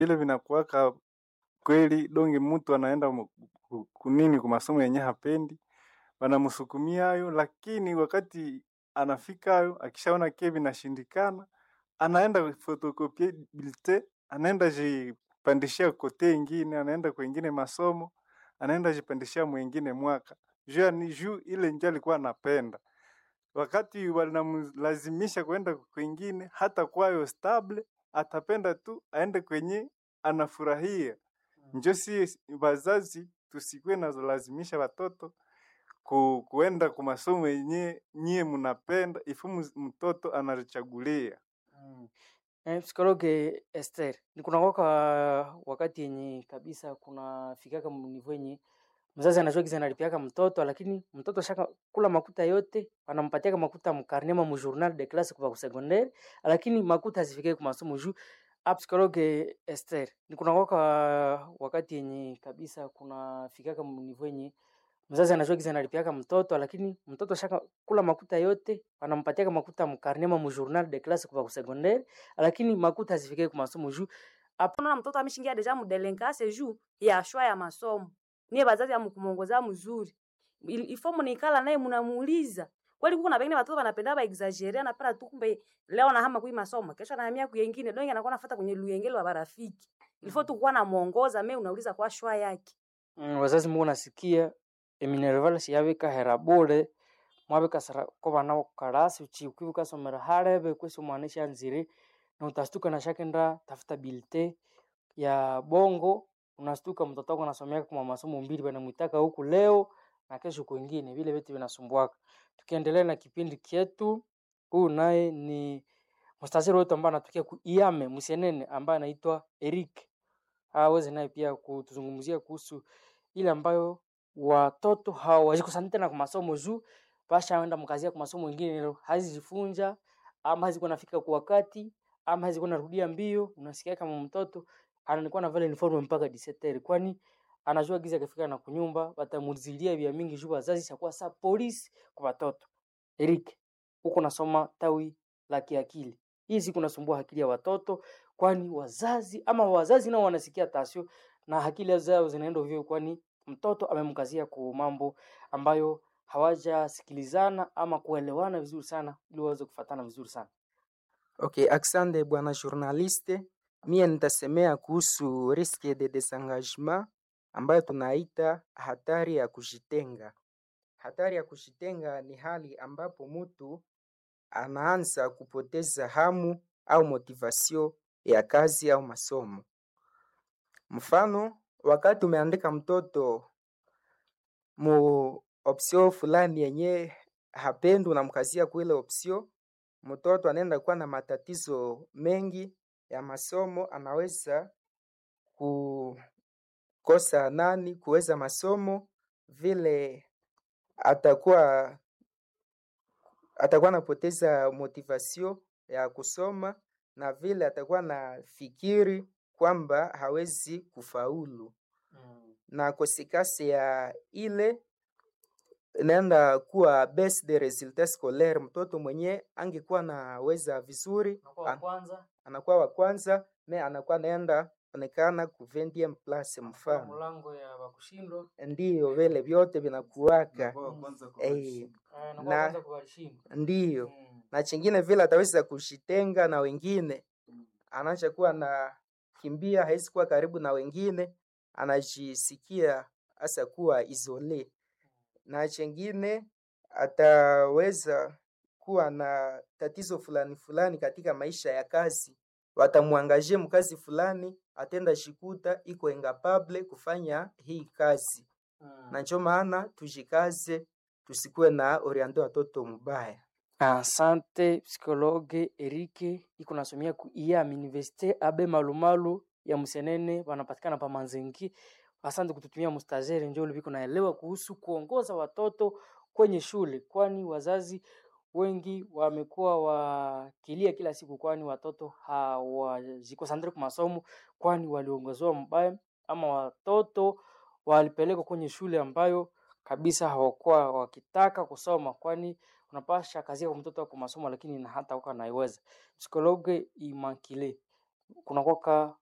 Vile vinakuwaka kweli donge mtu anaenda mu- ku- kunini kwa masomo yenye hapendi, wanamsukumia hayo, lakini wakati anafika hayo, akishaona kie vinashindikana, anaenda photocopie bulletin, anaenda jipandishia kote ingine, anaenda kwengine masomo, anaenda jipandishia mwingine mwaka juu ya ni juu ile ndio alikuwa anapenda. Wakati wanamlazimisha kwenda kwingine, hata kwayo stable, atapenda tu aende kwenye anafurahia. Njo si wazazi tusikuwe nazolazimisha watoto ku, kuenda kwa masomo yenye nyie mnapenda, ifu mus- mtoto anachagulia. Mm. Eh, psikologe Esther, ni kunakwaka wakati yenye kabisa kunafikaka mnivo yenye mzazi anajua giza analipiaka mtoto lakini mtoto shaka kula makuta yote anampatiaka makuta mkarnema mu journal de classe kwa secondaire lakini makuta hazifikie kwa masomo juu a psikologe Esther, ni kunakwaka wakati yenye kabisa kunafikaka mnivo yenye mzazi anajua giza analipiaka mtoto lakini mtoto shaka kula makuta yote anampatiaka makuta mkarnema mu journal de classe kwa secondaire lakini makuta hazifikie kwa masomo juu unaona mtoto ameshingia deja mudelenkase juu ya shwa ya masomo niye bazazi amkumuongoza mzuri Il- ifo munikala naye munamuuliza kweli kuko na pengine watoto wanapenda ba exagere anapenda tu kumbe leo na hama kui masomo kesho anahamia kuyengine donge anakuwa nafuata kwenye luyengele wa barafiki ilifo tu kuwa namuongoza me unauliza kwa shwa yake mm, wazazi mungu nasikia eminerval siyabika hera bure mwabika sara ko bana karasi uchi ukibuka somera harebe kwesi umwana shanzire na utastuka na shakenda tafuta bilte ya bongo unastuka mtoto wako anasomea kwa masomo mbili banamwitaka huku leo na kesho kwingine vile vitu vinasumbuaka tukiendelea na kipindi kyetu huu naye ni mstasiri wetu ambaye anatokea ku iame msenene ambaye anaitwa Eric aweze naye pia kutuzungumzia kuhusu ile ambayo watoto hawajikusanya tena kwa masomo juu bashaenda mkazia kwa masomo ingine hazijifunja ama hazikuwa nafika kwa wakati ama hazikuwa narudia mbio unasikia kama mtoto anakuwa na vale uniform mpaka diseteri kwani anajua giza akifika na kunyumba watamuzilia vya mingi juu wazazi chakuwa sa polisi kwa watoto Eric huko nasoma tawi la kiakili hii siku nasumbua akili ya watoto kwani wazazi ama wazazi nao wanasikia tasio na akili zao zinaenda hivyo kwani mtoto amemkazia kwa mambo ambayo hawajasikilizana ama kuelewana vizuri sana ili waweze kufatana vizuri sana Okay, asante bwana journaliste. Mie nitasemea kuhusu risque de desengagement ambayo tunaita hatari ya kujitenga. Hatari ya kujitenga ni hali ambapo mtu anaanza kupoteza hamu au motivation ya kazi au masomo. Mfano, wakati umeandika mtoto mu option fulani yenye hapendi, unamkazia kuile option, mtoto anaenda kuwa na matatizo mengi ya masomo, anaweza kukosa nani kuweza masomo, vile atakuwa atakuwa anapoteza motivation ya kusoma na vile atakuwa na fikiri kwamba hawezi kufaulu mm. na kosekasi ya ile inaenda kuwa baisse de resultat scolaire. Mtoto mwenye angekuwa naweza vizuri Unakuwa wa an- kwanza anakuwa wa kwanza, me anakuwa naenda onekana ku 20 place kwa mfano, mlango ya wakushindwa ndiyo vile vyote vinakuwaka eh, eh, na Na- kwanza kuwashindwa ndiyo mm. na chingine vile ataweza kushitenga na wengine, anaacha kuwa na kimbia, hawezi kuwa karibu na wengine, anajisikia hasa kuwa isole, na chengine ataweza kuwa na tatizo fulani fulani katika maisha ya kazi, watamwangaje mkazi fulani, atenda shikuta iko incapable kufanya hii kazi, mm. na ndio maana tujikaze, tusikuwe na oriente watoto mubaya. Asante psikologe Erike iko nasomia ku IAM Universite abe malumalu ya Msenene wanapatikana pa Manzengi. Asante kututumia mustazeri njo uliviko naelewa kuhusu kuongoza watoto kwenye shule, kwani wazazi wengi wamekuwa wakilia kila siku, kwani watoto hawajikosandre kwa masomo, kwani waliongozewa mbaya ama watoto walipelekwa kwenye shule ambayo kabisa hawakuwa wakitaka kusoma, kwani unapasha kazia kwa mtoto wako masomo lakini na hata uka naiweza psikologe imakile kunakwaka